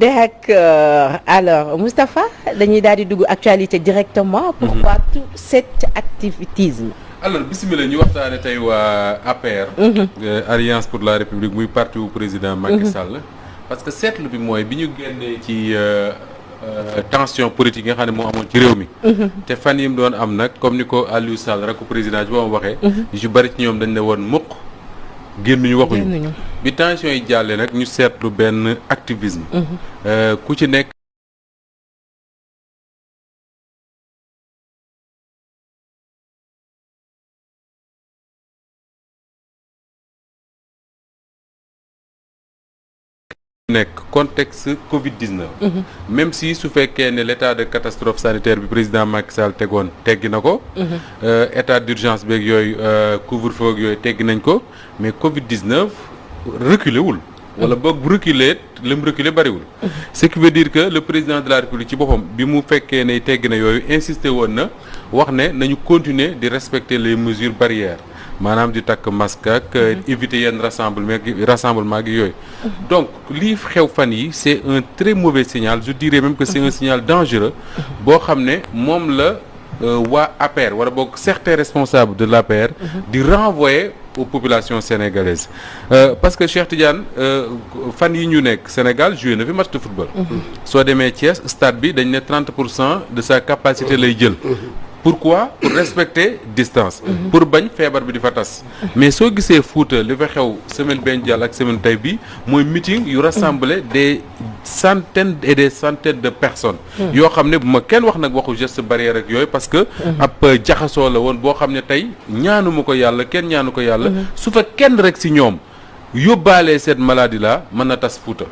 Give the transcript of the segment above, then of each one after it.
Derek alors Moustapha dañuy daal di dugg actualité directement. pourquoi tout cet activisme. alors bisimilah ñu waxtaane tey waa APR. Alliance pour la République muy parti wu président Macky Sall. parce que seetlu bi mooy bi ñu génnee ci tension politique yi nga xam ne moo amoon ci réew mi. te fan yi mu doon am nag comme ni ko Aliou Sall rek ko président bi ba mu waxee. yu bari ci ñoom dañ ne woon mukk génnuñu waxuñu. bi tension yi jàllee nag ñu seetlu benn activisme. ku ci nekk. nekk contexte Covid 19. même si su fekkee ne l' état de catastrophe sanitaire bi président Macky Sall tegoon teggi na ko. état d' urgence beeg yooyu couvre-feu ak yooyu teggi nañ ko mais Covid 19 reculé wul. wala boog bu reculé li mu reculé bariwul. ce qui veut dire que le président de la république ci boppam bi mu fekkee ne teggi na yooyu insisté woon na wax ne nañu continuer di respecter les mesures barrières. maanaam di takk masque ak éviter yenn rassemblement rassemblement gi yooyu donc lii xew fan yi c' est un très mauvais signal je dirais même que c' est un signal dangereux boo xam ne moom la waa APR wala boog certains responsables de l'APR di renvoyer aux populations sénégalaises parce que Cheikh Tidiane fan yi ñu nekk Sénégal joué na fi match de football soo demee Thiès stade bi dañ ne 30 pour cent de sa capacité lay jël pourquoi pour respecter distance pour bañ feebar bi di fa tas mais soo gisee Fouta li fa xew semaine benn jàll ak semaine tey bi mooy meeting yu rassembler des centaines et des centaines de personnes yoo xam ne bu ma kenn wax nag waxu geste barrière ak yooyu parce que ab jaxasoo la woon boo xam ne tey ñaanuma ko yàlla kenn ñaanu ko yàlla su fa kenn rek si ñoom yóbbaalee cette maladie là mën na tas Fouta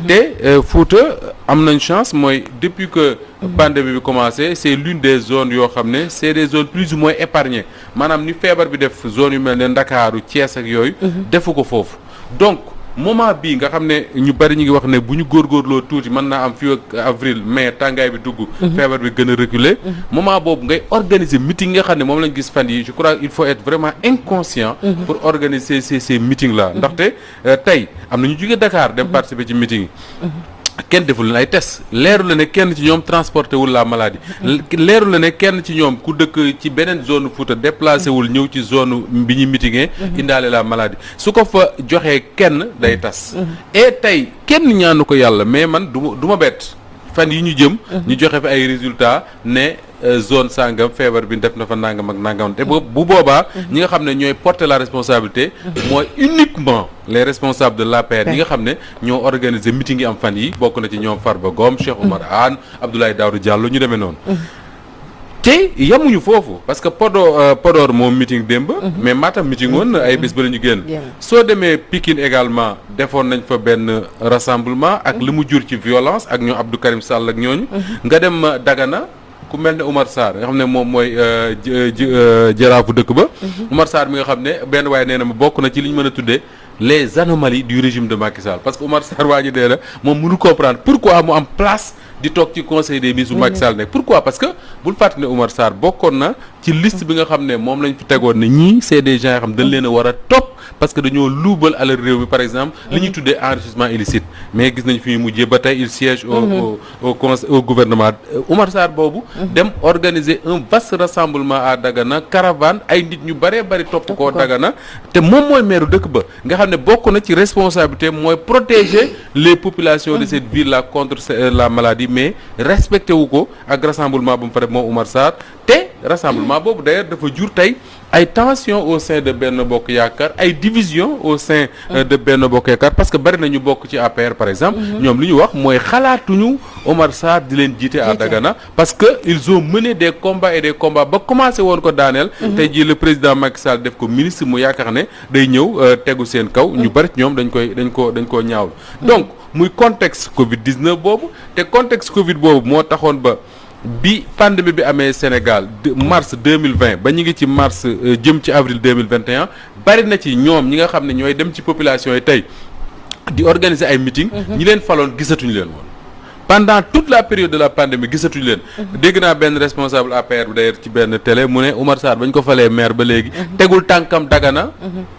te Fouta am nañ chance mooy depuis que pandémie bi commencé c' est l'une des zones yoo xam ne c' est des zones plus ou moins épargnées maanaam ni feebar bi def zone yu mel ne Ndakaaru Thiès ak yooyu defu ko foofu donc moment bii nga xam ne ñu bari ñu ngi wax ne bu ñu góorgóorloo tuuti mën naa am fii ak avril mai tàngaay bi dugg feebar bi gën a reculer moment boobu ngay organiser meeting nga xam ne moom lañ gis fan yi je crois il faut être vraiment inconscient pour organiser ces ces meetings là ndaxte tey am na ñu jóge Dakar dem participer ci meeting yi kenn deful leen ay test leeru la ne kenn ci ñoom transporté wul la maladie leeru la ne kenn ci ñoom ku dëkk ci beneen zone Fouta déplacé wul ñëw ci zone bi ñu mitingee indaale la maladie su ko fa joxee kenn day tas et tey kenn ñaanu ko yàlla mais man du ma du ma bett fan yi ñu jëm ñu joxe fi ay résultats ne zone sangam feebar bi def na fa nangam ak nangam te bu boobaa ñi nga xam ne ñooy porter la responsabilité mooy uniquement les responsables de l'APR ñi nga xam ne ñoo organiser meeting yi am fan yi bokk na ci ñoom Farba Ngom Cheikh Oumar Anne Abdoulaye Daouda Diallo ñu demee noonu te yamuñu foofu parce que Podor Podor moom meeting démb mais Matam meeting woon ay bés ba la ñu génn soo demee Pikine également defoon nañ fa benn rassemblement ak li mu jur ci violence ak ñoo Abdou Karim Sall ak ñooñu nga dem Dagana ku mel ne Oumar Sarr nga xam ne moom mooy jaraafu dëkk ba Oumar Sarr mi nga xam ne benn waaye nee na ma bokk na ci li ñu mën a tuddee les anomalies du régime de Macky Sall parce que Oumar Sarr waa ji dee na moom mënu comprendre pourquoi mu am place di toog ci conseil des ministres bu Macky Sall nekk pourquoi parce que bul fàttali ne Oumar Sarr bokkoon na ci liste bi nga xam ne moom lañ fi tegoon ne ñii c'est des gens yoo xam dañ leen a war a topp parce que dañoo luubal alal réew mi par exemple li ñuy tuddee enrichissement illicite mais gis nañ fi mu mujjee ba tey il siège au au conseil au gouvernement Oumar Sarr boobu dem organiser un vaste rassemblement à Dagana caravane ay nit ñu bëree bëri topp koo Dagana te moom mooy maire dëkk ba nga xam ne bokk na ci responsabilité mooy protéger les populations de cette ville là contre la maladie mais respecté wu ko ak rassemblement bu mu fa def moom Oumar Sarr te rassemblement boobu d'ailleurs dafa jur tey ay tension au sein de Benno Bokk Yaakaar ay division au sein de Benno Bokk Yaakaar parce que bari na ñu bokk ci APR par exemple ñoom li ñu wax mooy xalaatuñu Omar Sarr di leen jiite à Dagana parce que ils ont mené des combats et des combats ba commencé woon ko daaneel tey jii le président Macky Sall def ko ministre mu yaakaar ne day ñëw tegu seen kaw ñu bari ci ñoom dañ koy dañ ko dañ koo ñaawlu donc muy contexte Covid 19 boobu te contexte Covid boobu moo taxoon ba bi pandémie bi amee Sénégal mars 2020 ba ñu ngi ci mars jëm ci avril 2021 bari na ci ñoom ñi nga xam ne ñooy dem ci population yi tey di organiser ay meeting ñi leen faloon gisatuñu leen woon pendant toute la période de la pandémie gisatuñu leen dégg naa benn responsable APR bi d'ailleurs ci benn télé mu ne Oumar Sarr ba ñu ko falee maire ba léegi tegul tànkam Dagana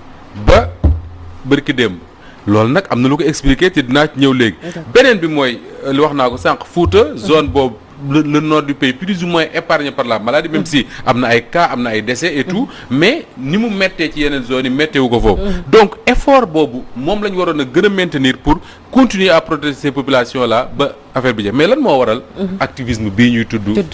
ba bërki démb loolu nag am na lu ko expliquer te dinaa ci ñëw léegi beneen bi mooy li wax naa ko sànq Fouta zone boobu le, le nord du pays plus ou moins épargné par la maladie même si am na ay cas am na ay décès et tout mais ni mu méttee ci yeneen zones yi métteewu ko foofu donc effort boobu moom la ñu waroon a gën a maintenir pour continuer à protéger ces populations là ba affaire bi jeex mais lan moo waral activisme bii ñuy tudd Tudd.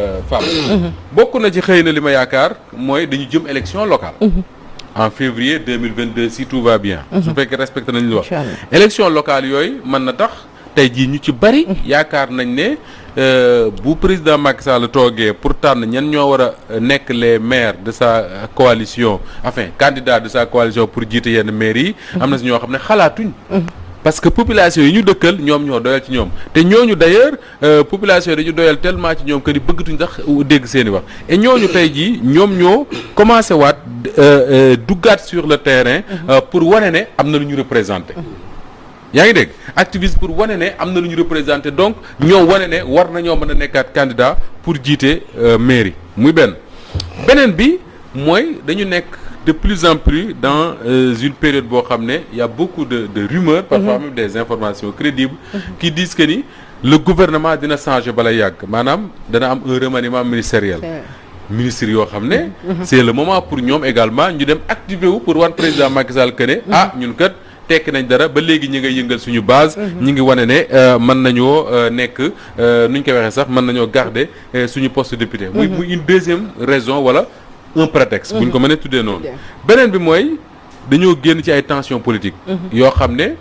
femme bokk na ci xëy na li ma yaakaar mooy dañu jëm élection locale en février 2022 si tout va bien su fekkee respecté nañ lu wax Inch'Allah. élection locale yooyu mën na tax tey jii ñu ci bari yaakaar nañ ne euh, bu président Macky Sall toogee pour tànn ñan ñoo war a nekk les maires de sa euh, coalition enfin candidat de sa coalition pour jiite yenn maires yi am na si ñoo xam ne xalaatuñ parce que population yi ñu dëkkal ñoom ñoo doyal ci ñoom te ñooñu d'ailleurs euh, population yi dañu doyal tellement ci ñoom que ni bëggatuñ sax dégg seen i wax et ñooñu tey jii ñoom ñoo commencé waat euh, euh, duggaat sur le terrain euh, pour wane ne am na lu ñu représenté yaa ngi dégg activiste pour wane ne am na lu ñu représenté donc ñoo wane ne war nañoo mën a nekkaat candidat pour jiite euh, mairie muy benn beneen bi mooy dañu nekk de plus en plus dans euh, une période boo xam ne y a beaucoup de de rumeurs parfois même des informations crédibles qui disent que ni le gouvernement dina changer bala yàgg maanaam dana am un remaniement ministériel ministre yoo xam ne c'est le moment pour ñoom également ñu dem activer wu pour wan président Macky Sall que ne ah ñun kat tekki nañ dara ba léegi ñi ngay yëngal suñu base ñi ngi wane ne euh, mën nañoo euh, nekk euh, nu ñu koy waxee sax mën nañoo garder euh, suñu poste député muy muy une deuxième raison wala un prétexte bu ñu ko mënee tuddee noonu Bien. beneen bi mooy dañoo génn ci ay tensions politiques yoo xam ne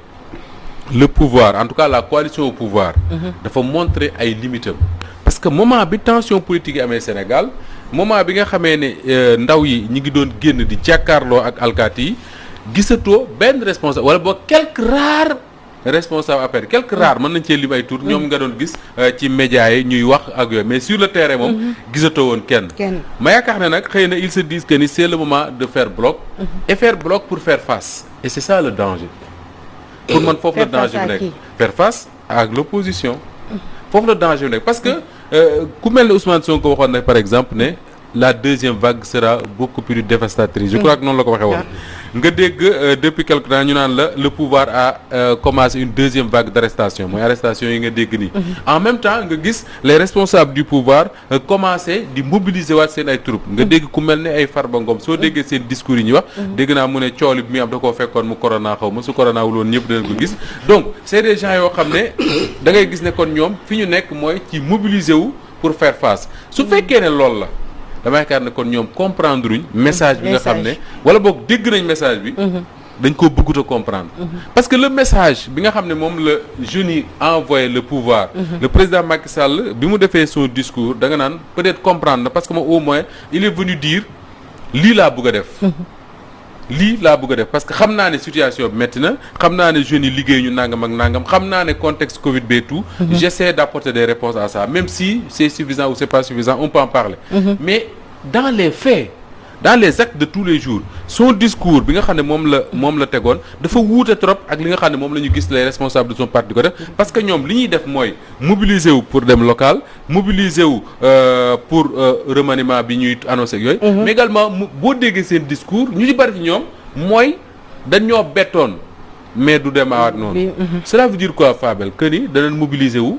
le pouvoir en tout cas la coalition au pouvoir dafa montrer ay limites am parce que moment bi tension politique yi amee Sénégal moment bi nga xamee ne euh, ndaw yi ñi ngi doon génn di jàkkaarloo ak alkaati yi gisatoo benn responsable wala boo quelques rares responsables affaire quelques rares mën nañ cee lim ay tour ñoom nga doon gis euh, ci médias yi ñuy wax ak yooyu mais sur le terrain moom gisatoo woon kenn kenn ma yaakaar ne nag xëy na ils se disent que ni c'est le moment de faire bloc et faire bloc pour faire face et c'est ça le danger pour man foofu le Faire face danger à bi nekk qui? faire face à l'opposition foofu le danger bi nekk parce que euh, ku mel ne Ousmane Sonko waxoon na par exemple ne la deuxième vague sera beaucoup plus dévastatrice je crois que noonu la ko waxee woon nga dégg euh, depuis quelque temps ñu naan la le pouvoir a euh, commencé une deuxième vague d'arrestation mooy arrestation yi nga dégg nii en même temps nga gis les responsables du pouvoir euh, commencé di mobiliser waat seen ay troupes nga dégg ku mel ne ay Farba Ngom soo déggee seen discours yi ñuy wax dégg naa mu ne cooli bi muy am da koo fekkoon mu corona xaw ma su corona wul woon ñëpp danañ ko gis donc c'est des gens yoo xam ne da ngay gis ne kon ñoom fi ñu nekk mooy ci mobiliser wu pour faire face su fekkee ne loolu la dama yaakaar ne kon ñoom comprendre uñ message bi nga xam ne wala boog dégg nañ message bi dañ koo bëggut a comprendre parce que le message bi nga xam ne moom la jeunes yi envoyé le pouvoir le président Macky Sall bi mu defee son discours da nga naan peut-être comprendre na parce que moom au moins il est venu dire lii laa bëgg a def lii laa bëgg a def parce que xam naa ne situation bi métti na xam naa ne jeunes yi liggéey ñu nangam ak nangam xam naa ne contexte Covid bi et tout j'essaie d'apporter des réponses à ça même si c'est suffisant ou c'est pas suffisant on peut en parler mais dans les faits dans les actes de tous les jours son discours bi nga xam ne moom la moom la tegoon dafa wuute trop ak li nga xam ne moom la ñu gis les responsables de son parti di ko def parce que ñoom li ñuy def mooy mobiliser wu pour dem local mobiliser wu euh, pour euh, remaniement bi ñuy annoncé ak yooyu mais également mu boo déggee seen discours ñu ci bari ci ñoom mooy dañ ñoo bettoon mais du demaawaat noonu cela veut dire quoi Fabel que ni danañ mobiliser wu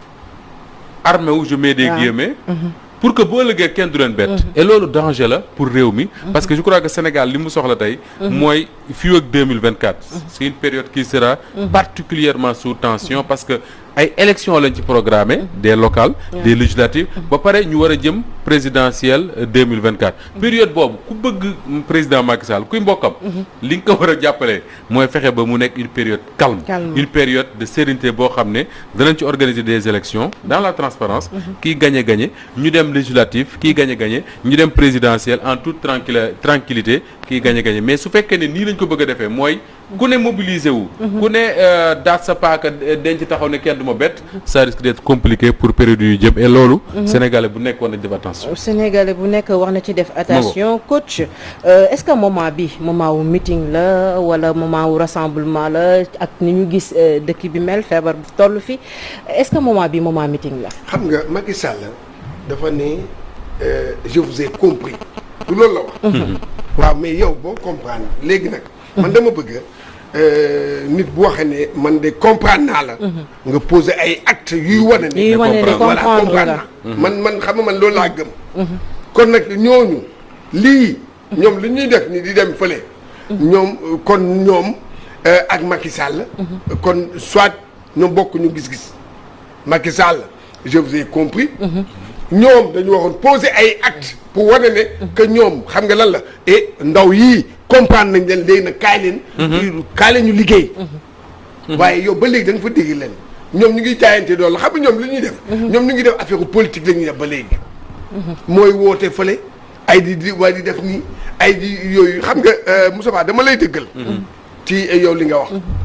armé wu je mets des waaw. guillemets pour que boo ëllëgee kenn du leen bett et loolu danger la pour réew mi parce que je crois que Sénégal li mu soxla tey mooy fii ak 2024 c'est une période qui sera particulièrement sous tension parce que ay élections lañ ci programmé des locales des législatives ba pare ñu war a jëm présidentielle 2024 période boobu ku bëgg président Macky Sall kuy mbokkam li nga ko war a jàppale mooy fexe ba mu nekk une période calme Calme. une période de sérénité boo xam ne danañ ci organiser des élections dans la transparence kii gagné gagné ñu dem législative kii gagné gagné ñu dem présidentielle en toute tranquille tranquillité kii gagné gagné mais su fekkee ne nii lañ ko bëgg a defee mooy ku ne mobiliser wu ku ne euh, daat sa paaka euh, denc taxaw ne kenn du ma bett ça risque d'être compliqué pour période yu jëm et loolu sénégalais bu nekk war nañ def attention Sénégalais bu nekk war na ci def attention coach euh, est-ce que moment bi moment wu meeting la wala moment wu rassemblement la ak ni ñu gis euh, dëkk bi mel feebar bu toll fi est-ce que moment bi moment meeting la. xam nga Macky Sall dafa ne euh, je vous ai compris du loolu la wax. waaw mais yow boo comprendre léegi nag. man dama bëgg euh, nit bu waxee ne man de comprendre naa la. nga poser ay actes yuy wane ne. Yuy wane ne voilà comprendre comprendre nga. naa. man man xam nga man loolu laa gëm. kon nag ñooñu lii. ñoom li ñuy def ni di dem fële. ñoom euh, kon ñoom euh, ak Macky Sall. kon soit ñoom bokk ñu gis-gis. Macky Sall je vous ai compris. ñoom dañu waxoon poser ay actes pour wane ne que ñoom xam nga lan la et ndaw yii comprendre nañ leen léegi nag kaay leen. kaay leen ñu liggéey. waaye yow ba léegi da nga fa dégg leen ñoom ñu ngi jaayante doole xam nga ñoom li ñuy def. ñoom ñu ngi def affaire politique la ñuy def ba léegi. mooy woote fële ay di di waaye di def nii ay di yooyu xam nga euh, Moussa Ba dama lay dëggal. ci euh, yow li nga wax.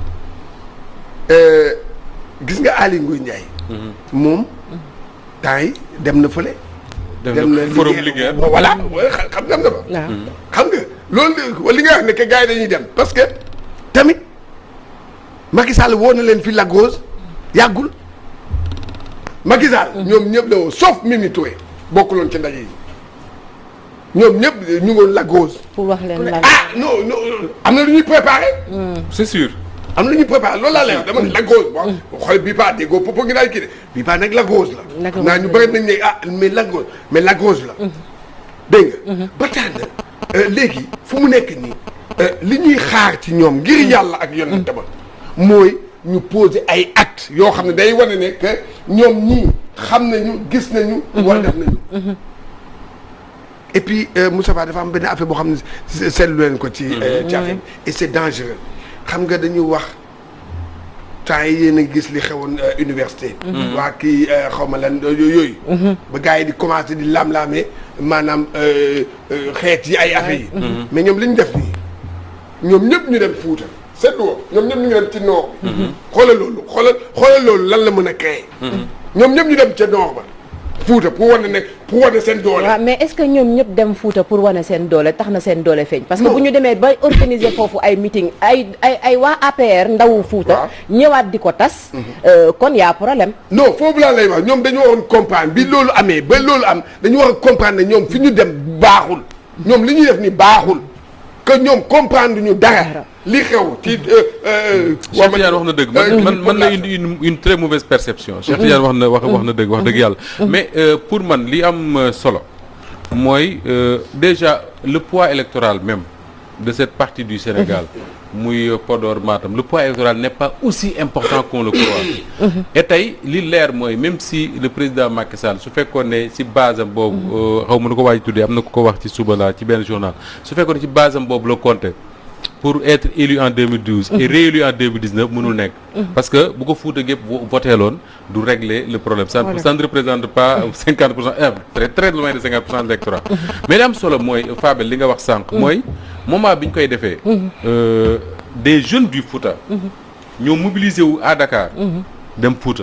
Euh, gis nga Aly Ngouille Ndiaye. moom temps yi dem na fële. dem na forum Linguère voilà xa- xam dem na fa. waaw xam nga loolu li nga wax ne que gars yi dañuy dem parce que tamit Macky Sall woo na leen fi Lagos yàggul Macky Sall ñoom ñëpp la woo sauf Mimi Touré bokkuloon ci ndaje yi ñoom ñëpp ñu ngoon Lagos pour wax leen lan. ah non non am na lu ñuy préparé c'est sûr am na lu ñuy préparé loolu laa lay wax dama ne Lagos bon xool bii pas déggoo popo ngi daal kii de bii pas nag Lagos la Lagos naa ñu la. bëri nañ ne ah mais Lagos mais Lagos la dégg nga ba tax na euh, léegi fu mu nekk nii euh, li ñuy xaar ci ñoom ngir yàlla ak yonent ba mooy ñu poser ay actes yoo xam ne day wane ne que ñoom ñii xam nañu gis nañu wala def nañu et puis euh, Moussa Ba dafa am benn affaire boo xam ne se- seetlu leen ko ci euh, ci affaire bi et c'est dangereux xam nga dañu wax temps yi yéen a gis li xewoon euh, université waa kii euh, xaw ma lan yooyu yooyu ba gars yi di commencé di lam-laamee maanaam euh, euh, xeet yi ay affaires yi mais ñoom li ñu def nii ñoom ñëpp ñu dem Fuuta seetlu woo ñoom ñëpp ñu ngi dem ci nord bi xoolal loolu xoolal xoolal loolu lan la mën a créer ñoom ñëpp ñu dem ca nord ba Fuuta pour wane ne pour wane seen doole waaw mais est-ce que ñoom ñëpp dem Fuuta pour wane seen doole tax na seen doole feeñ. parce que Non. bu ñu demee ba organiser foofu ay meeting ay ay ay waa APR ndawu Fuuta. Waaw. ñëwaat di ko tas. euh, kon y a problème. non foofu laa lay wax ñoom dañu waroon comprendre bi loolu amee ba loolu am dañu war a comprendre ne ñoom fi ñu dem baaxul ñoom li ñuy def ni baaxul que ñoom comprendre ñu dara li xew ci. Cheikh Tidiane wax na dëgg man man man la indi une une très mauvaise perception Cheikh Tidiane wax na wax wax na dëgg wax dëgg yàlla mais euh, pour man li am euh, solo mooy euh, déjà le poids électoral même de cette partie du Sénégal muy euh, Podor Matam le poids électoral n'est pas aussi important qu'on le croit et tey li leer mooy même si le président Macky Sall su fekkoon ne ci base am boobu xaw ma nu ko waaj tuddee am na ku ko wax ci suba la ci benn journal su fekkoon ne ci base am boobu la compté pour être élu en 2012 et réélu en 2019 mënul nekk parce que bu ko Fouta gépp voteeloon du régler le problème ça, Voilà. ça ne représente pas 50 pour cent eh, très très loin de 50 pour cent de l'électorat mais li am solo mooy Fabel li nga wax sànq mooy moment bi ñu koy defee euh, des jeunes du Fouta ñoo mobilisé wu à Dakar dem Fouta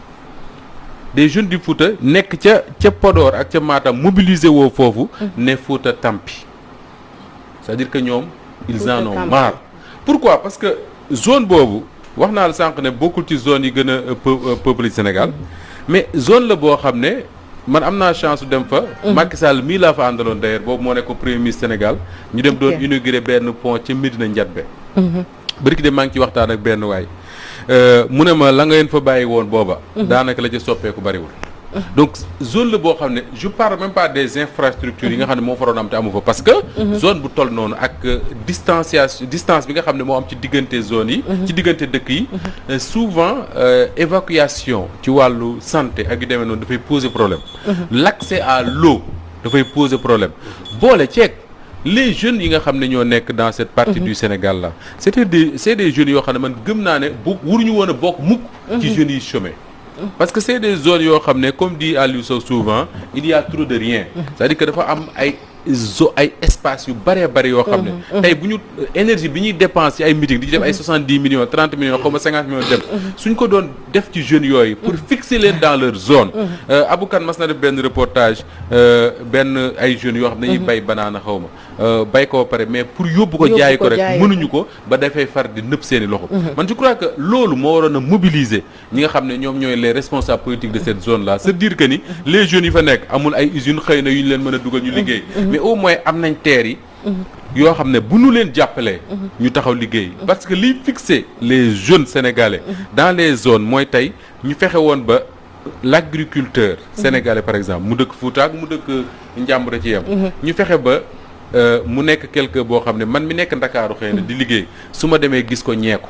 des jeunes du Fouta nekk ca ca Podor ak ca Matam mobilisé woo foofu ne Fouta tampi c'est-à-dire que ñoom ils Fouta en ont tampi. marre pourquoi parce que zone boobu wax naa la sànq ne bokkul ci zone yi gën a euh, peu- euh, peuplé Sénégal mais zone la boo xam ne man am naa chance su dem fa Macky Sall mii laa fa àndaloon d'ailleurs boobu moo nekk premier ministre Sénégal ñu dem doon Ok. inaugurer benn pont ca Médina Ndiatbé bëriki de maa ngi ci waxtaan ak benn waay Euh, mu ne ma la nga leen fa bàyyi woon booba daanaka la ca soppeeku bariwul donc zone la boo xam ne je parle même pas des infrastructures yi nga xam ne moo faroon am te amu fa parce que zone bu toll noonu ak euh, distanciation distance bi nga xam ne moo am ci diggante zone yi ci diggante dëkk yi euh, souvent euh, évacuation ci wàllu santé ak yu demee noonu dafay poser problème l'accès à l'eau dafay poser problème boole ceeg les jeunes yi nga xam ne ñoo nekk dans cette partie du Sénégal là c'était des c'est des jeunes yoo xam ne man gëm naa ne bu waruñu woon a bokk mukk ci jeunes yi chômés parce que c'est des zones yoo xam ne comme dit Aliou Sow souvent il y a trop de rien c'est-à-dire que dafa am ay zo ay espace yu bëree bëri yoo xam ne tey bu ñu énergie bi ñuy dépense ci ay meeting di ci def ay soixante-dix millions trente millions xaw ma cinquante millions dem suñ ko doon def ci jeunes yooyu pour fixer leen dans leur zone Aboukan mas na def benn reportage euh, benn ay jeunes yoo xam ne dañuy bay banaana xaw ma bay ko ba pare mais pour yóbbu ko Yóbbu jaay ko ko rek jaay mënuñu ko ba dafay far di nëpp seeni loxo man je crois que loolu moo waroon a mobiliser ñi nga xam ne ñoom ñooy les responsables politiques de cette zone là c'est dire que ni les jeunes yi fa nekk amul ay usines xëy na yu ñu leen mën a dugal ñu liggéey mais au moins am nañ terre yi yoo xam ne bu ñu leen jàppalee ñu taxaw liggéey parce que liy fixer les jeunes sénégalais dans les zones mooy tey ñu fexe woon ba l'agriculteur sénégalais par exemple mu dëkk Fouta ak mu dëkk Njàmbur ci yem ñu fexe ba euh, mu nekk quelque boo xam ne man mi nekk Ndakaaru xëy na di liggéey su ma demee gis ko ñeeku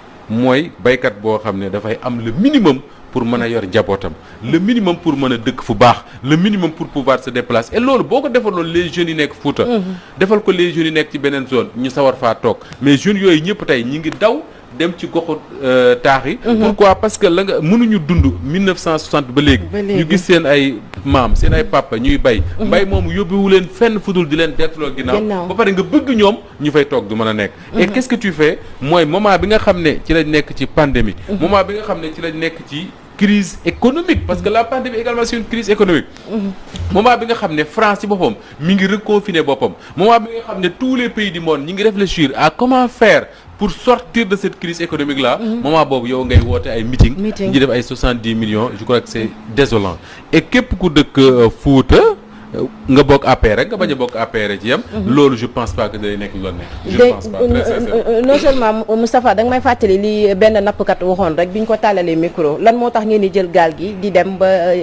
mooy baykat boo xam ne dafay am le minimum pour mën a yor njabootam le minimum pour mën a dëkk fu baax le minimum pour pouvoir se déplacer et loolu boo ko defaloon les jeunes yi nekk Fouta defal ko les jeunes yi nekk ci beneen zone ñu sawar faa toog mais jeunes yooyu ñëpp tey ñi ngi daw dem ci goxu euh, taax yi pourquoi parce que la nga mënuñu dund 1960 ba léegi Ba léegi. ñu gis seen ay maam seen ay papa ñuy bay mbay moomu yóbbuwu leen fenn fudul di leen deetuloo ginnaaw Ginnaaw. ba pare nga bëgg ñoom ñu fay toog du mën a nekk et qu'est-ce que tu fais mooy moment bi nga xam ne ci lañ nekk ci pandémie moment bi nga xam ne ci lañ nekk ci crise économique parce que la pandémie également c'est une crise économique moment bi nga xam ne France ci boppam mi ngi reconfiner boppam moment bi nga xam ne tous les pays du monde ñi ngi réfléchir à comment faire pour sortir de cette crise économique là moment boobu yow ngay woote ay meeting Meeting. ñi def ay 70 millions je crois que c'est désolant et képp ku dëkk euh, Fouta euh, nga bokk APR rek nga bañ a bokk APR ci yam loolu je pense pas que day nekk lu la neex je de pense pas très sincèrement non seulement Moustapha da nga may fàttali li benn nappkat waxoon rek bi ñu ko tàllalee micro lan moo tax ngeen di jël gaal gi di dem ba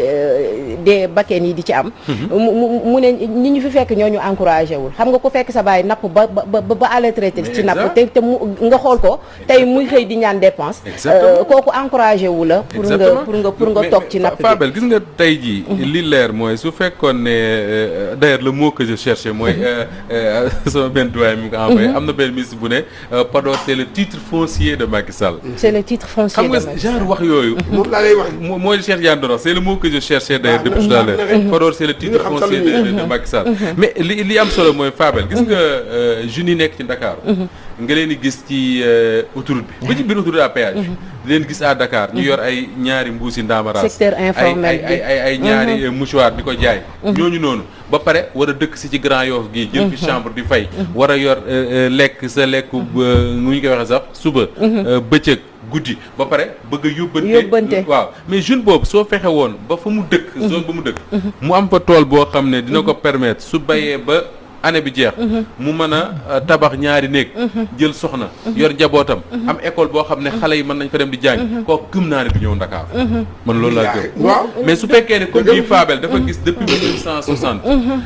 euh, dee bakkeen yi di ci am mu mu- mu ne ñi ñu fi fekk ñoo ñu encouragé wul xam nga ku fekk sa baay napp ba ba ba ba à la traité ci napp te te mu nga xool ko tey muy xëy di ñaan dépense Exactement. euh, kooku encouragé wu la pour nga Exactement. pour nga pour nga Mais- toog mais ci napp bi Fabel gis nga tey jii li leer mooy su fekkoon ne euh, d'ailleurs le mot que je cherchais mooy euh, euh, sama benn doyen mi ngi ko envoyé am na benn ministre bu ne euh, Podor c'est le titre foncier de Macky Sall c'est le titre foncier xam nga de Macky genre wax yooyu moom laa lay wax mo- mooy Cheikh Yane doon wax c'est le mot que je cherchais d'ailleurs Ah, depuis tout à l'heure mhm. Podor c'est le titre nga xam foncier de, sax de, de Macky Sall mais li li am solo mooy Fabel gis nga euh, jeunes yi nekk ci Dakar nga leen di gis ci euh, autoroute bi ba ci biir autoroute à péage di leen gis à Dakar ñu yor ay ñaari mbuusi ndaamaraas Secteur informel ay ay ay ay ñaari euh, mouchoir di ko jaay ñooñu noonu ba pare war a dëkk si ci Grand Yoff gii jël fi chambre di fay war a yor euh, euh, lekk sa lekk nu ñu koy waxee sax suba euh, bëccëg guddi ba pare bëgg a yóbbante Yóbbante. waaw mais jeune boobu soo fexe woon ba fa mu dëkk zone ba mu dëkk mu am fa tool boo xam ne dina ko permettre su bayee ba année bi jeex mu mën a euh, tabax ñaari néeg jël soxna yor njabootam am école boo xam ne xale yi mën nañ fa dem di jàng kooku gëm naa ne du ñëw Ndakaar man loolu laa gëm waaw mais su fekkee ne comme bii Fabel dafa gis depuis mille neuf cent soixante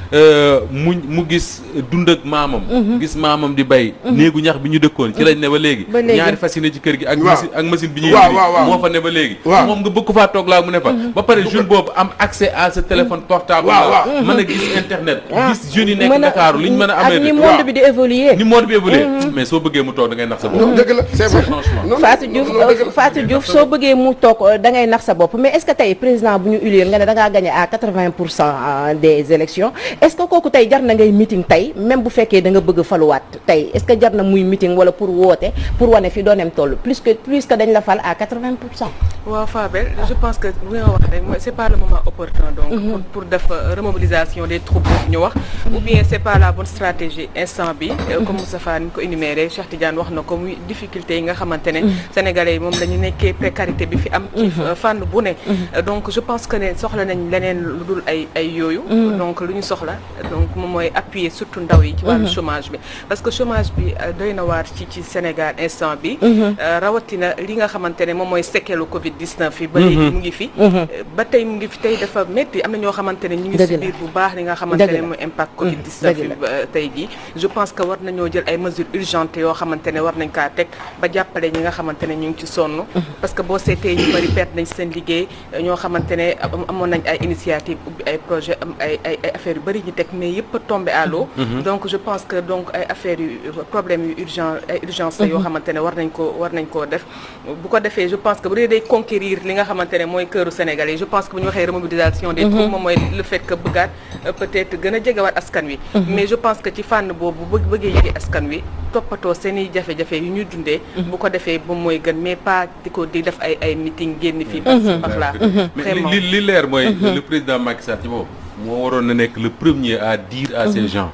mu mu gis dund ak maamam gis maamam di bay néegu ñax bi ñu dëkkoon ci lañ ne ba léegi Ba léegi. ñaari fas yi ne ci kër gi ak Waaw. machine ak machine bi ñuy Waaw, indi waaw, waaw. moo fa ne ba léegi Waaw. moom nga bëgg ko faa toog laa mu ne fa ba pare jeune boobu am accès à ce téléphone portable Waaw, là waaw. mën a gis internet Ah. gis jeunes yi nekk Mën a- Dakar liñ mën a ak amee ni de- monde waaw. bi di évoluer ni monde bi évolué mais soo bëggee mu toog da ngay nax sa bopp non dëgg la c'est vrai Franchement. non Fatou Diouf non, dëgg la. Fatou Diouf soo bëggee mu toog euh, da ngay nax sa bopp mais est-ce que tey président bu ñu élire nga ne da ngaa gagné à 80 pour cent des élections est-ce que kooku tey jar na ngay meeting tey même bu fekkee da nga bëgg faluwaat tey est-ce que jar na muy meeting wala pour woote pour wane fi dooneem toll plus que plus que dañ la fal à 80 pour cent. waaw Fabel je pense que li nga wax rek mooy c'est pas le moment opportun donc pour pour def euh, remobilisation des troupes ñu wax ou bien c'est pas la bonne stratégie instant bi euh, comme Moustapha ni ko énuméré Cheikh Tidiane wax na ko muy difficulté yi nga xamante ne sénégalais yi moom la ñu nekkee précarité bi fi am ci euh, fànn bu ne Euh, donc je pense que ne soxla nañ leneen lu dul ay ay yooyu donc lu ñu soxla donc moom mooy appuyer surtout ndaw yi ci wàllu chômage bi parce que chômage bi euh, doy na waar ci ci Sénégal instant bi Euh, rawatina li nga xamante ne moom mooy sekkelu Covid 19 yi ba léegi mu ngi fi Euh, ba tey mu ngi fi tey dafa métti am na ñoo xamante ne ñu ngi Dëgg la. subir bu baax li nga xamante Dëgg ne la. mooy impact Covid 19 Dëgg yi la. ba tey jii je pense que war nañoo jël ay mesures urgentes yoo xamante ne war nañ kaa teg ba jàppale ñi nga xamante ne ñu ngi ci sonn parce que boo seetee ñu bëri perte nañ seen liggéey euh, ñoo xamante ne am- amoon nañ ay initiative ubbi ay projet am ay ay ay affaires yu bëri ñu teg mais yëpp a tombé à l'eau donc je pense que donc ay affaires yu problème yu urgent ay urgence la yoo xamante ne war nañ ko war nañ koo def bu ko defee je pense que bu dee day conquérir li nga xamante ne mooy këru Sénégalais je pense que bu ñu waxee remobilisation des troupes moom mooy le fait que bëggaat euh, peut-être gën a jegewaat askan wi mais je pense que ci fànn boobu bëgg bëggee yëge askan wi toppatoo seen i jafe-jafe yu ñuy dundee bu ko defee moom mooy gën mais pas di ko di def ay ay meeting génn fii par par là mais vraiment li li leer mooy le président Macky Sall ci boobu moo waroon na nekk le premier à dire à ces gens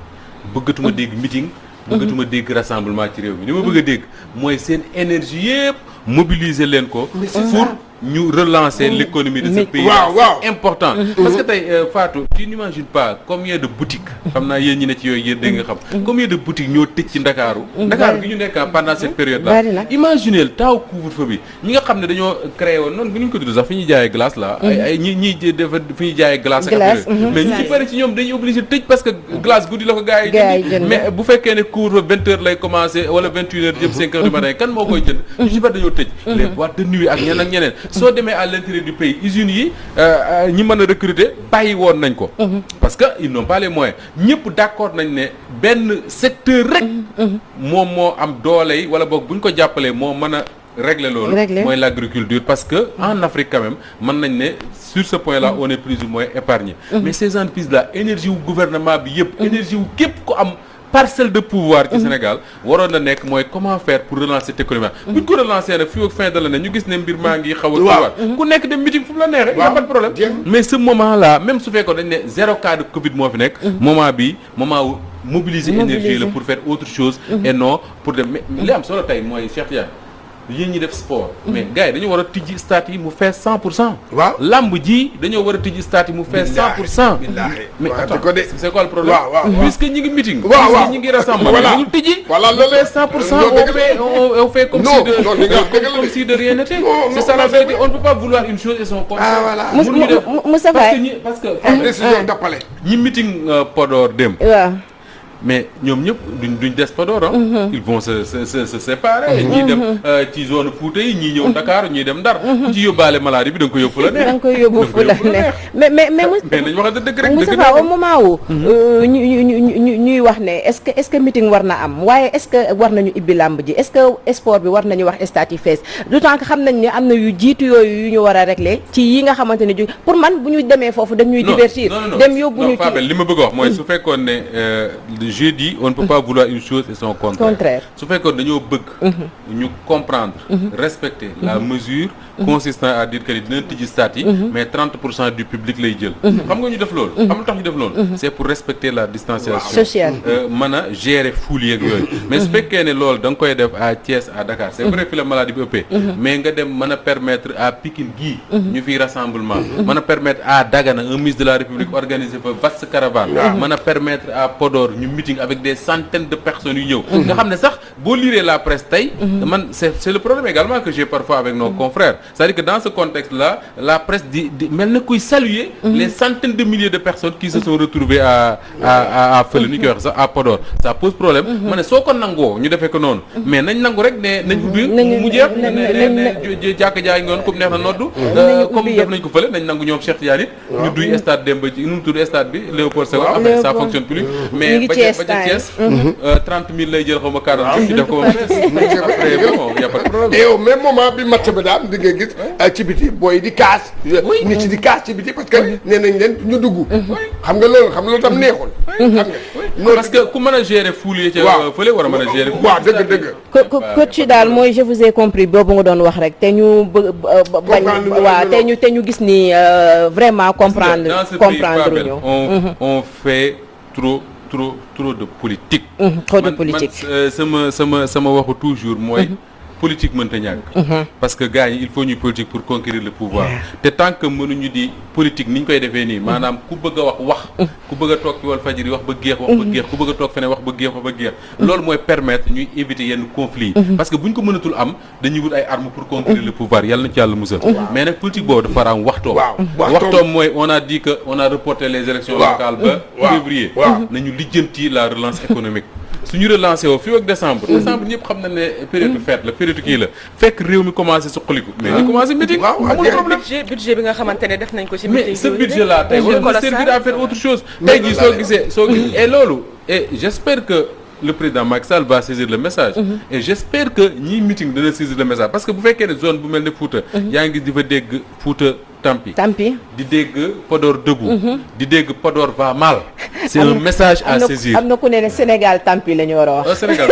bëggatuma dégg meeting bëggatuma dégg rassemblement ci réew mi li ma bëgg a dégg mooy seen énergie yëpp mobiliser leen ko pour ñu relancer l'économie de ce Mais- pays Waaw, waaw. c'est important parce que tey euh, Fatou tu n'imagines pas combien de boutiques xam naa yéen ñi ne ci yooyu yéen dégg nga xam combien de boutiques ñoo tëj ci Ndakaaru Ndakaaru gi ñu nekk ah pendant cette période là Bari na. imaginez taw couvre-feu bi ñi nga xam ne dañoo créé woon noonu bu ñu ko tudd sax fi ñuy jaayee glace là ay ay ñi ñi dafa fi ñuy jaayee glace ak Glace, affaire yooyu. mhm. mais ñi ci bari ci ñoom dañuy obligé tëj parce que glace guddi la ko gars yi Gars yi jënd jënd. mais bu fekkee ne couvre-feu vingt heures lay commencé wala vingt une heures jëm cinq heures du matin kan moo koy jënd ñu ci bari dañoo tëj les boîtes de nuit ak ñeneen ak ñeneen soo demee à l'intérieur du pays usines yi euh, euh, ñi mën a recruter bàyyi woon nañ ko parce que ils n'ont pas les moyens ñëpp d'accord nañ ne benn secteur rek moom moo am doole yi wala boog bu ñu ko jàppalee moo mën a régler loolu Régler. mooy l'agriculture parce que en Afrique quand même mën nañ ne sur ce point là on est plus ou moins épargné mais ces entreprises là énergie wu gouvernement bi yëpp énergie wu képp ku am parcelle de pouvoir ci Sénégal waroon na nekk mooy comment faire pour relancer cette économie bu ñu ko relancer nag fii ak fin de l'année ñu gis ne mbir maa ngi xaw a Waaw. tuwaat ku nekk dem meeting fu mu la neexee y a Waaw. pas de problème Jeex. mais ce moment là même su fekkoon dañ ne zéro cas de Covid moo fi nekk moment bi moment wu mobiliser énergie Mobiliser. la pour faire autre chose et non pour dem mais li am solo tey mooy Cheikh Tidiane yéen ñi def sport mais gars yi dañoo war a tijji stade yi mu fees cent pour cent Waaw. lamb ji dañoo war a tijji stade yi mu fees cent pour cent billaahi. mais Waxati attends ko de. c'est quoi le problème Waaw, waaw, waaw. puisque ñi ngi meeting Waaw, waaw. puisque ñi ngi rassemblement Voilà. ñu tijji Voilà, mu loolu fees cent pour cent loolu on dëgg la. fait on, on fait comme Non, si de non, li nga wax comme, dëgg la comme de. si de rien n'était Non, c'est non, ça la non, vérité non. on ne peut pas vouloir une chose et son contraire Ah, voilà. Mous- Mënuñu def- Mou- Moussa parce que Faye. ñi parce que am décision d'appelé ñi meeting euh, Podor dem waaw mais ñoom ñëpp duñ duñ des Podor ah. ils vont se se se se séparer. ñii dem euh, ci zone Fouta yi ñii ñëw Dakar ñii dem Ndar. ku ci yóbbaale maladie bi da nga ko yóbbu fu la neex. da nga koy yóbbu Da nga fu la yóbbu ne mais mais mais Mous- mais nañu waxante dëgg rek dëgg Moustapha naa au moment où euh, ñu ñu ñu ñu ñuy wax ne est-ce que est-ce que meeting war na am waaye est-ce que war nañu ibbi làmb ji est-ce que sport bi war nañu wax stade yi fees d'autant que xam nañ ne am na yu jiitu yooyu yu ñu war a régler ci yi nga xamante ne ju pour man bu ñu demee foofu dañuy divertir non, non, non. dem yóbbu non, ñu Fabel ci li ma bëgg a wax mooy su fekkoon ne euh, le jeudi on ne peut pas vouloir une chose et son contraire. Contraire. su fekkoon dañoo bëgg. ñu comprendre. respecter la mesure. consistant à dire que ni dinañ tijji stade yi. mais 30 pour cent du public lay jël. xam nga ñu def loolu. xam nga lu tax ñu def loolu. c'est pour respecter la distanciation. Sociale. Euh, mën a gérer foule yeeg yooyu. mais su fekkee ne loolu da nga koy def à Thiès à Dakar c'est vrai fi la maladie bi ëppee. mais nga dem mën a permettre à Pikine gii. ñu fiy rassemblement. mën a permettre à Dagana un ministre de la République organiser fa vaste caravane. mën a permettre à Podor ñu meeting avec des centaines de personnes yu ñëw. nga xam ne sax boo liree la presse tey. man c'est c'est le problème également que j'ai parfois avec nos confrères c'est-à-dire que dans ce contexte-là la presse di di mel na kuy saluer. les centaines de milliers de personnes qui se sont retrouvées à à à à fële nu ñu koy wax sax à Podor ça pose problème. ma ne soo ko nangoo ñu defee ko noonu. mais nañ nangu rek ne nañ ubbi. nañu- mu jeex ne nañ- ne nañ- ne nañ- ne jàkka jaay ngoon comme neex na noddu. Nañu comme ubbi def yëpp. nañ ko fële nañ nangu ñoom Cheikh Tidiane it. ñu duy stade Demba ji nu mu tudd stade bi Léopold Sédar. Waaw. après ça Léopold. fonctionne plus. Ñu mais ngi ba ca Thiès ba ca time. Thiès. euh, 30 000 lay jël xaw ma 40 000 ñu def ko ba mu fees. après bon y a pas de problème. et au même moment bi match ba daam di nga gis euh, ci biti booy di kaas nit ci di kaas ci biti parce que nee nañ leen ñu dugg xam nga loolu xam nga loolu tam neexul xam nga noonu parce que ku mën a gérer foule yi ca waaw fële war a mën a gérer. waaw dëgg dëgg ko ko coach daal mooy je vous ai compris boobu nga doon wax rek te ñu bëgg ba- ba- bañ Comprendre lu waaw lu te ñu te ñu gis ni euh, vraiment comprendre dans ce pays comprendre Fabel, ñu on on fait trop trop trop de politique. Mhm, trop de Man- politique. man euh, sama sama sama waxu toujours mooy. politique mënta ñàkk. parce que gars yi il faut ñuy politique pour conquérir le pouvoir. te tant que mënuñu di politique ni ñu koy defee nii maanaam ku bëgg a wax wax. ku bëgg a toog ci Walfadjri wax ba géex wax ba géex ku bëgg a toog feneen wax ba géex wax ba géex. loolu mooy permettre ñuy éviter yenn conflits yi. parce que bu ñu ko mënatul am dañuy wut ay armes pour conquérir le pouvoir yàlla na ci yàlla musal. mais nag politique boobu dafa war a am waxtoom. Waaw, waxtoom. waxtoom mooy on a dit que on a reporté les élections Waaw. locales ba Waaw. février. Waaw. nañu lijjanti la relance économique. suñu relancé woo fii ak décembre. décembre ñëpp xam na ne période fête la période kii la fekk réew mi commencé suqaliku. mais ñu commencé meeting. Waaw, waaw, amul jeex na. problème. budget budget bi nga xamante ne def nañ ko ci mais meeting ce yooyu budget de, là tey pour war na Nicolas servir Sarr. à faire autre chose. Mais tey jii loolu soo laa gisee soo gisee et loolu et j'espère que le président Macky Sall va saisir le message. et j'espère que ñii meeting dana saisir le message parce que bu fekkee ne zone bu mel ne Fouta. yaa ngi di fa dégg Fouta Tampi. tampi di dégg Podor debout. di dégg Podor va mal. c'est un message à am na saisir. am na ku ne ne Sénégal tampi la ñu war a wax au Sénégal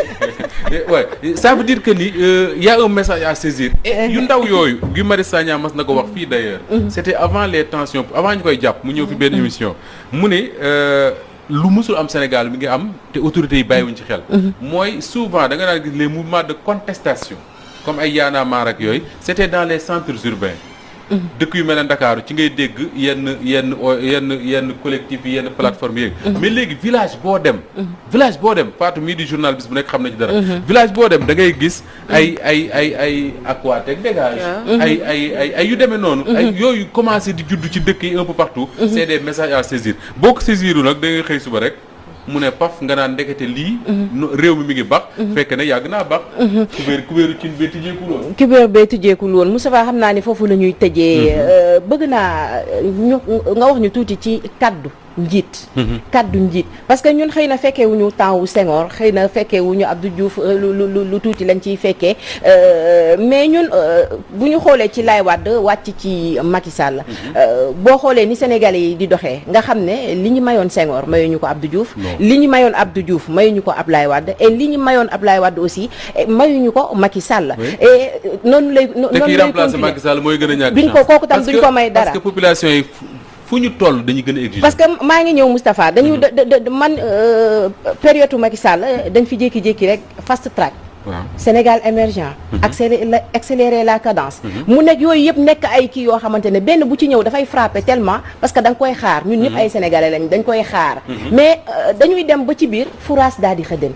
ouais ça veut dire que ni euh, y a un message à saisir et yu ndaw yooyu Guy Marius Sagna mas na ko wax fii d'ailleurs c'était avant les tensions avant ñu koy jàpp mu ñëw fi benn émission mu ne euh, lu mësul am Sénégal mi ngi am te autorités yi bàyyiwuñ ci xel mooy souvent da nga daan gis les mouvements de contestation comme ay Y'en a marre ak yooyu c'était dans les centres urbains dëkk yu mel ne Ndakaaru ci ngay dégg yenn yenn yenn yenn collectif yi yenn plateforme yeeg mais léegi village boo dem village boo dem Fatou mii di journal bis bu nekk xam na ci dara village boo dem da ngay gis ay ay ay ay Aquatec dégage ay ay ay ay yu demee noonu ay yooyu commencé di judd ci dëkk yi un peu partout c'est des messages à saisir boo ko saisiru nag da ngay xëy suba rek mu ne paf nga naan ndekete lii réew mi mi ngi bax fekk ne yàgg naa bax kubéer kubéeru cin bee tijjeekul woon kubéer bee tijjeekul woon Moustapha xam naa ni foofu la ñuy tëjee bëgg naa ñu nga wax ñu tuuti ci kaddu njiit kaddu njiit parce que ñun xëy na fekkee wuñu temps wu Senghor xëy na fekkee wuñu Abdou Diouf lu lu lu tuuti lañ ciy fekkee mais ñun bu ñu xoolee ci Laye Wade wàcc ci Macky Sall boo xoolee ni Sénégalais yi di doxee nga xam ne li ñu mayoon Senghor mayuñu ko Abdou Diouf li ñu mayoon Abdou Diouf mayuñu ko Ablaye Wade et li ñu mayoon Ablaye Wade aussi mayuñu ko Macky Sall et noonu lay noonu lay remplacer Macky Sall mooy gën a ñàkk duñ ko kooku tam duñ ko may dara parce que population yi fu ñu toll dañuy gën a exiger parce que maa ngi ñëw Moustapha dañu man période Macky Sall dañ fi jékki-jékki rek fast track waaw Sénégal émergent accélérer la accélérer la cadence mu nekk yooyu yëpp nekk ay kii yoo xamante ne benn bu ci ñëw dafay frapper tellement parce que da nga koy xaar ñun ñëpp ay sénégalais lañ dañ koy xaar mais dañuy dem ba ci biir furaas daal di xëddën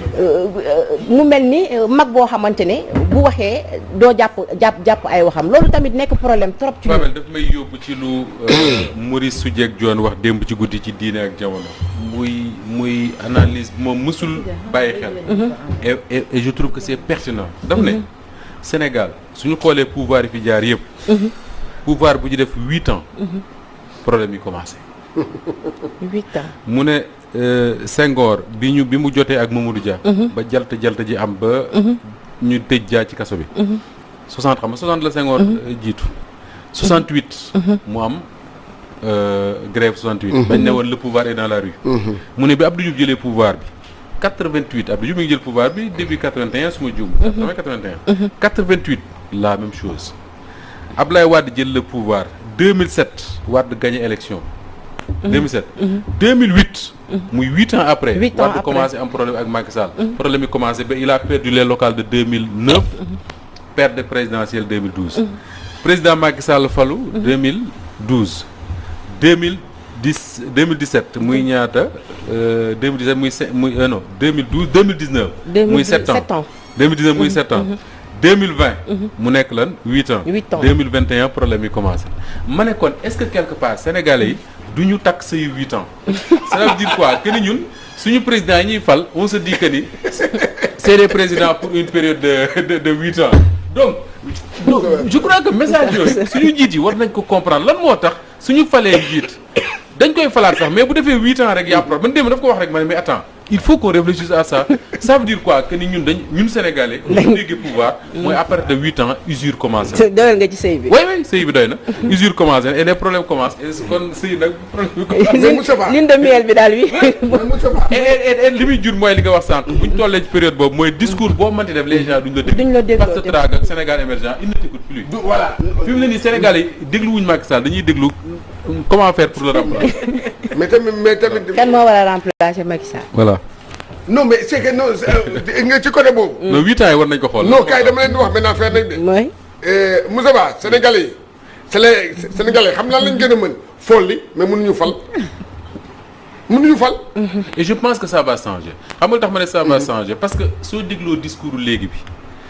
mu mel ni mag boo xamante ne bu waxee doo jàpp jàpp jàpp ay waxam loolu tamit nekk problème trop ci Babel daf may yóbbu ci lu Maurice Soudieck Dione wax démb ci guddi ci diine ak jamono muy muy analyse moom mësul bàyyi xel et et et je trouve que c'est pertinent daf ne Sénégal suñu xoolee pouvoir yi fi jaar yëpp pouvoir bu ñu def huit ans problème yi commencé huit ans mu ne Senghor bi ñu bi mu jotee ak Mamadou Dia ba jalta jalta ji am ba ñu tëj Dia ci kaso bi 60 xam nga 60 la Senghor jiitu 68 mu am grève 68 bañ ne woon le pouvoir est dans la rue mu ne bi Abdou Diouf jëlee pouvoir bi 88 Abdou Diouf mi ngi jël pouvoir bi début 81 su ma juum 80 81 88 la même chose Ablaye Wade jël le pouvoir 2007 Wade gagné élection 2007 2008 muy huit ans après Huit ans Wade après. commencé am problème ak Macky Sall problème yi commencé ba il a perdu les locales de 2009 perte présidentielle 2012 président Macky Sall falu 2012 2010 2017 muy ñaata euh, 2017 muy se- muy euh, non 2012 2019 muy 7 ans sept ans 2019 muy 7 ans 2020 mu nekk lan 8 ans Huit ans. 2021 problème yi commencé ma ne kon est-ce que quelque part sénégalais yi du ñu takk say 8 ans ça veut dire quoi que ni ñun suñu président yi ñuy fal on se dit que ni c'est des présidents pour une période de de de 8 ans donc donc, je crois que message yooyu suñu njiit yi war nañ ko comprendre lan moo tax suñu falee njiit dañ koy falaat sax mais bu defee huit ans rek y'a problème man démb daf ko wax rek ma ne mais attends il faut qu'on réfléchisse à ça ça veut dire quoi que ni ñun dañ ñun sénégalais bu ñu déggee pouvoir mooy à partir de huit ans usure commencé na doyal nga ci sëy bi oui oui sëy bi doy na usure commencé na et les problèmes commencent et kon sëy nag problème bi commencé mais Moustapha lune de miel bi daal wi mais Moustapha et et et li muy jur mooy li nga wax sànq bu ñu tollee ci période boobu mooy discours boo mënti def les gens duñ la déglu Duñ la dégloo, parce que traag ak Sénégal émergent il ne t'écoute plus du voilà fi mu ne nii Sénégal yi déglu wuñu Macky Sall dañuy déglu comment faire pour le remplacer mais tamit mais tamit kan moo war a remplacer Macky Sall voilà non mais c'est que non c'est, euh, nga ci côté boobu non huit ans yi war nañ ko xool non kay dama leen di wax benn affaire nag de mooy Euh, Moussa Ba Sénégalais yi Séné Sénégalais xam naa lañ gën a mën folli mais mënuñu fal mënuñu fal. et je pense que ça va changer xam nga lu tax ma ne ça va changer parce que soo dégloo discours léegi bi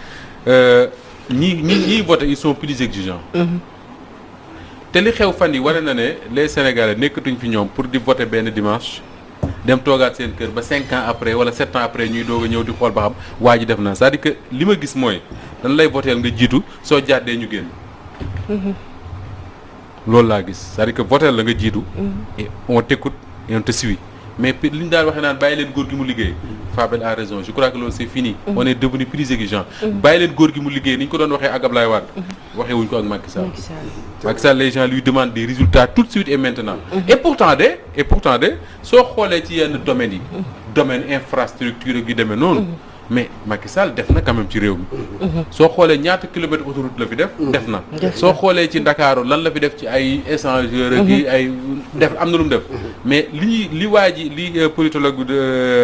ñi ñi ñiy voté ils sont plus exigeants te li xew fan yi wane na ne les sénégalais nekkatuñ fi ñoom pour di voter benn dimanche dem toogaat seen kër ba cinq ans après wala sept ans après ñuy doog a ñëw di xool ba xam waa ji def na c'est-à-dire que li ma gis mooy dañ lay voteel nga jiitu soo jàddee ñu génn loolu laa gis c'est-à-dire que voteel la nga jiitu et on t'écoute et on te suit mais li ñu daan waxee naan bàyyi leen góor gi mu liggéey Fabel a raison je crois que loolu c'est fini on est devenu plus exigeant bàyyi leen góor gi mu liggéey ni ñu ko doon waxee ak Ablaye Wade waxee wuñ ko ak Macky Sall Macky Sall les gens lui demandent des résultats tout de suite et maintenant et pourtant de et pourtant de soo xoolee ci yenn domaines yi domaine infrastructure ak yu demee noonu mais Macky Sall def na quand même ci réew mi soo xoolee ñaata kilomètres autoroute la fi def def na soo xoolee ci Ndakaaru lan la fi def ci ay échangeurs ak yi ay def am na lu mu def mais li ñuy li waa ji li euh, politologue bi de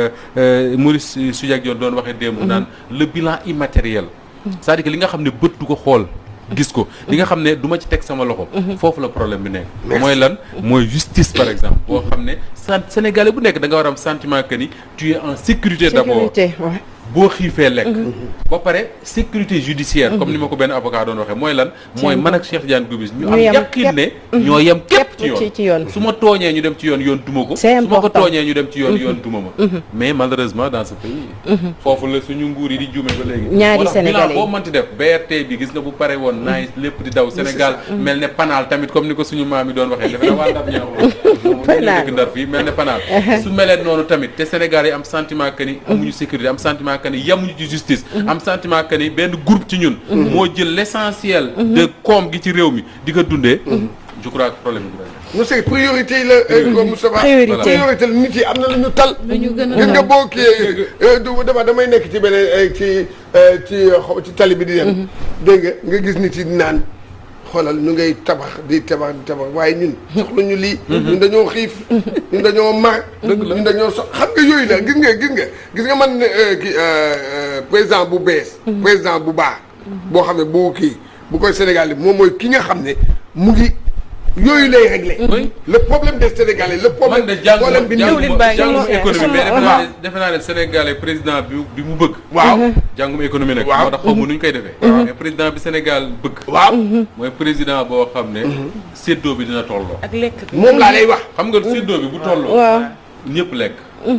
euh, Maurice Soudieck Dione doon waxee démb naan le bilan immatériel c'est-à-dire que li nga xam ne bët du ko xool gis ko li nga xam ne du ma ci teg sama loxo foofu la problème bi nekk mooy lan mooy justice par exemple boo xam ne sant sénégalais bu nekk da nga war a am sentiment que ni tu es en sécurité d'abord sécurité ouais. boo xiifee lekk ba pare sécurité judiciaire comme ni ma ko benn avocat doon waxee mooy lan mooy man ak Cheikh Diane Gomis ñu Ñu am yem yaqin ne ñoo yem képp ci ci ci yoon yoon. su ma tooñee ñu dem ci yoon yoon duma ko C'est su ma ko important. tooñee ñu dem ci yoon yoon duma ma mais malheureusement dans ce pays foofu la suñu nguur yi di juume ba léegi Ñaari moo tax Sénégalais bilan yi. boo mënti def BRT bi gis nga bu pare woon naaj lépp di daw Sénégal mel ne panaal tamit comme ni ko suñu maam yi doon waxee defe naa waa Ndar ñoo Panaal. dëkk Ndar fii mel ne panaal su melee noonu tamit te Sénégal yi am sentiment que ni amuñu sécurité am sentiment que ni yemuñu ci justice am sentiment que ni benn groupe ci ñun moo jël l'essentiel de koom gi ci réew mi di ko dundee je crois que problème bi du rek non c'est priorité yi la euh, ko Moustapha Priorité. priorité la nit yi am na lu ñu tal lu ñu gën a gis nga boo kii euh, du dama damay nekk ci beneen euh, ci euh, ci euh, xaw ci tali bi di dem dégg nga nga gis nit yi naan xoolal ñu ngay tabax di tabax di tabax waaye ñun soxla ñu lii ñun dañoo xiif ñun dañoo mar ñun dañoo so xam nga yooyu la gis nga gis nga gis nga man euh, kii euh, euh, président bu bees président bu baax boo xam ne bu kii bu koy Sénégal moom mooy ki nga xam ne mu ngi yooyu lay réglé Oui. le problème des Sénégalais le problème man de jànguma problème bi Diwlin jànguma baa ngi jànguma ñëw. économie mais defe Waaw. naa ne defe naa ne Sénégalais président bi bi mu bëgg waaw jànguma économie nag Waaw. moo tax xaw ma nu ñu koy defee mais président bi Sénégal bëgg waaw mooy président boo xam ne séddoo bi dina tolloo ak lekk bi moom laa lay wax xam nga séddoo bi bu tolloo waaw ñëpp lekk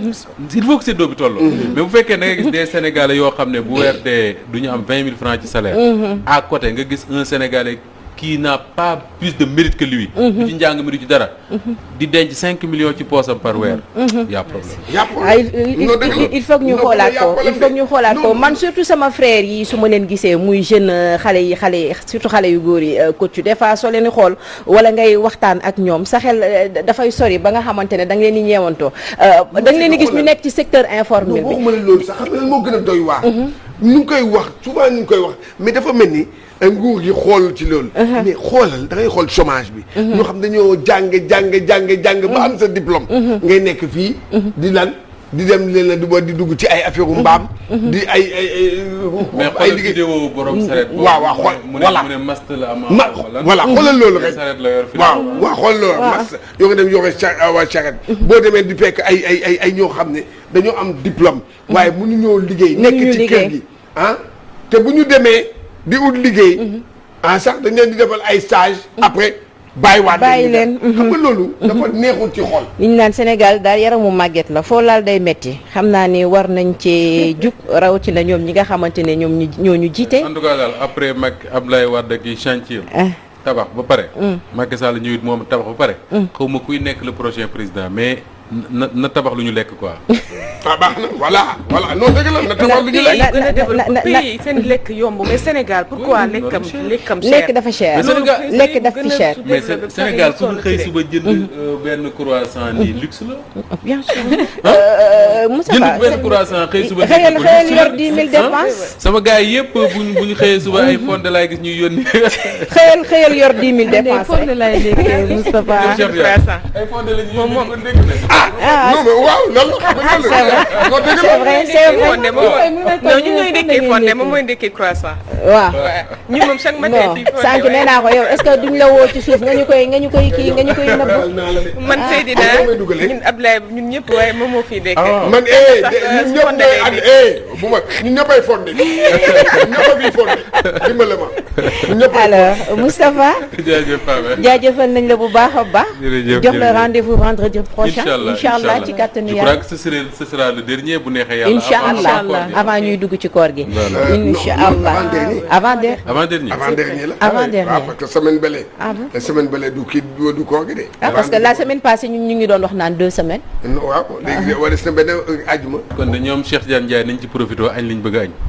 il faut que séddoo bi tolloo mais bu fekkee da nga gis des sénégalais yoo xam ne bu weer dee du ñu am vingt mille francs ci salaire à côté nga gis un sénégalais qui n'a pas plus de mérite que lui du ci njàng mi du ci dara di denc cinq millions ci poosam par weer y a problème yàpp ah il il- non dëgg la il- il faut que ñu Non, xoolaat y'a ko problème il faut que de- ñu xoolaat ko non, man surtout sama frère yi su ma leen gisee muy jeune euh, xale yi xale yi surtout xale yu góor yi euh, coach des fois soo leen di xool wala ngay waxtaan ak ñoom sa xel euh, dafay sori ba nga xamante ne da nga leen di ñeewantoo euh, da nga leen di gis ñu nekk ci secteur informel non bi waxuma la loolu sax xam nga lan moo gën a doy waar ñu ngi koy wax souvent ñu ngi koy wax mais dafa mel ni euh, nguur gi xool ci loolu mais xoolal da ngay xool chômage bi ñoo xam dañoo jàng jàng jàng jàng ba am sa diplôme ngay nekk fii di lan di dem leen la di ba di dugg ci ay affaire u mbaam di ay ay ay mais ay xoolal liggéey vidéo borom saret boobu waaw waaw xool mu ne voilà. mu ne mast la am ma voilà xoolal loolu rek saret la yor fi waaw waaw xool loolu mas yoo nga dem yore cha waa charrette boo demee di fekk ay ay ay ay ñoo xam ne dañoo am diplôme waaye mënuñoo liggéey nekk Mënuñu ci kër liggéey. gi ah te bu ñu demee di ut liggéey ah sax dañ leen di defal ay stage après bàyyiwaat Bàyyi ñu leen, dem. xam nga loolu dafa neexul ci xol li ñu naan Sénégal daal yaramu màgget la foo laal day metti xam naa ni war nañ cee jug rawatina ñoom ñi nga xamante ne ñoom ñu ñoo ñu jiite en tout cas daal après mag Abdoulaye Wade ki chantier ah tabax ba pare Macky Sall ñëwit moom tabax ba pare xaw ma kuy nekk le prochain président mais na na tabax lu ñu lekk quoi ah baax na voilà voilà non dëgg la na tabax lu ñu pays lekk yi gën a na- développé na- pays seen lekk yomb mais Sénégal pourquoi Oui, lekkam loolu cher. lekkam cher lekk dafa cher Mais Sénégal- lekk daf fi cher mais Sé- Sénégal ku ñu xëy suba jënd euh, benn croissant nii luxe la bien sûr Euh, Moussa jënd Ba benn croissant xëy suba xëyal jënd ko xëyal luxe yor la. 10 000 Hein? dépenses sama gars yi yëpp bu ñu bu ñu xëyee suba ay fonde laay gis ñuy yónni xëyal xëyal yor 10 000 de dépenses foofu rek lay léegi Moustapha Cheikh Dia croissant. ay fonde la ñuy Moom- yónni moom- ko dégg na ah non mais waaw loolu xam nga loolu non dëgg c'est la vrai c'est vrai fonde moom non ñu ñooy ndekkee fonde moom mooy ndekkee croissant waaw waaw ñun moom chaque matin non fii fonde sànq nee naa ko yow est-ce que duñ la woo ci suuf nga ñu koy nga ñu koy kii nga ñu koy nëbb Baal naa la de. man Seydina ah, may dugalee. ñun Ablaye ñun ñëpp waaye moom moo fiy dekkee Ah. man eh Sax, de- euh, ñun su ñëpp fonde ñooy lay ànd nekk. eh bu ma ñun ñëppay fondé ñun ñëpp a bii fondé dimbale ma ñun ñëppay alors Moustapha jaajëf Pape jaajëfal nañ la bu baax a baax Jërëjëf, jox la jërëjëf. rendez-vous vendredi prochain Inch'Allah incha allah ci kàttanu je yàlla crois que ce sera ce sera le dernier bu neexee yàlla incha avant allah encore bi. avant ñuy dugg ci koor gi Voilà. Euh, non, incha non, allah avant-dernier. avant de avant dernier avant dernier la Avant Ah oui. dernier. Ah, parce que semaine bële Ah bon la semaine bële du kii du du koor gi de ah parce que la semaine passée ñun ñu ngi doon wax naan deux semaines non waaw léegi wala des na benn ajuma kon de ñoom Cheikh Diane Ndiaye nañ ci profité añ liñ bëgg a añ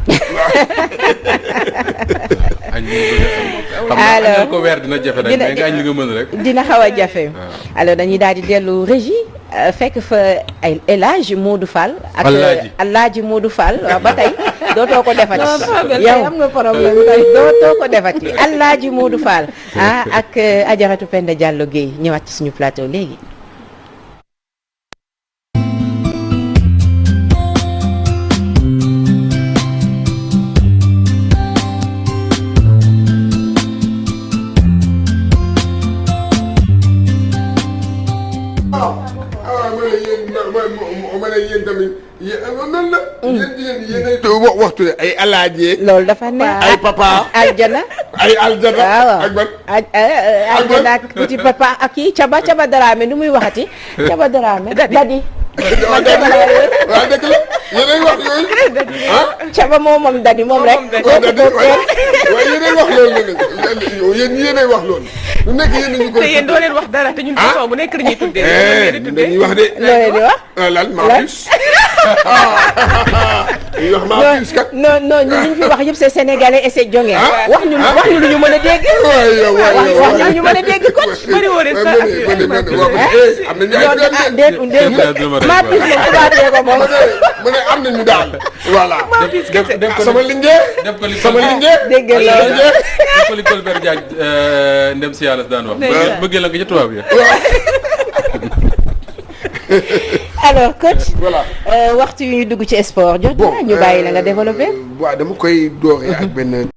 añ liñ bëgg a añ xam naa Alors, añal ko weer dina jafe nag dina- mais nga añ li nga mën rek dina xaw a jafe alors dañuy daal di dellu régie euh, fekk fa ay El Hadj Modou Fall ak Alaaji. Alaaji Modou Fall waaw ba tey dootoo ko defati non Fabel yow tey am nga problème tey dootoo ko defati Alaaji Modou Fall ah ak euh, Ajaratu Penda Diallo Guèye ñëwaat ci suñu plateau léegi tuddee ay alaaje loolu dafa neex ay papa aljana ay aljana waaw ak ban aj aljana ak petit papa ak kii caba caba daraame nu muy waxati caba daraame Dadi. dadi waaw dëgg la waaw dëgg la yéenay wax yooyu ah caba moom moom dadi moom rek waaw dëgg la waaye waaye yéenay wax loolu nag yéen yéenay wax loolu lu nekk yéen ñu ko te yéen doo leen wax dara te ñun Ah. façon bu nekk la ñuy tuddee. eh loolu dañuy wax de loo leen di wax ah lan Marcus dañuy wax Marcus kat non non ñun li ñu fi wax yëpp c'est sénégalais et c'est jonge Ah. wax ñu wax ñu lu ñu mën a dégg waay yow waay wax yow wax ñu lu ñu mën a dégg kon bëri woo leen sax ak- am nañu ay yoon ah doom déet déet maa pis moom tubaabee ko moom mu ne am nañu daal voilà def def def ko sama lingeer def ko li sama lingeer dégg nga sama loolu. lingeer def ko li Colbert Diagne euh, ndem si yàlla daan wax. Ndeysaan. bëggee la nga ca tubaab ya. alors coach voilà euh, waxtu yu ñu dugg ci sport jot na ñu bàyyi la nga développé waaw dama koy dooree ak benn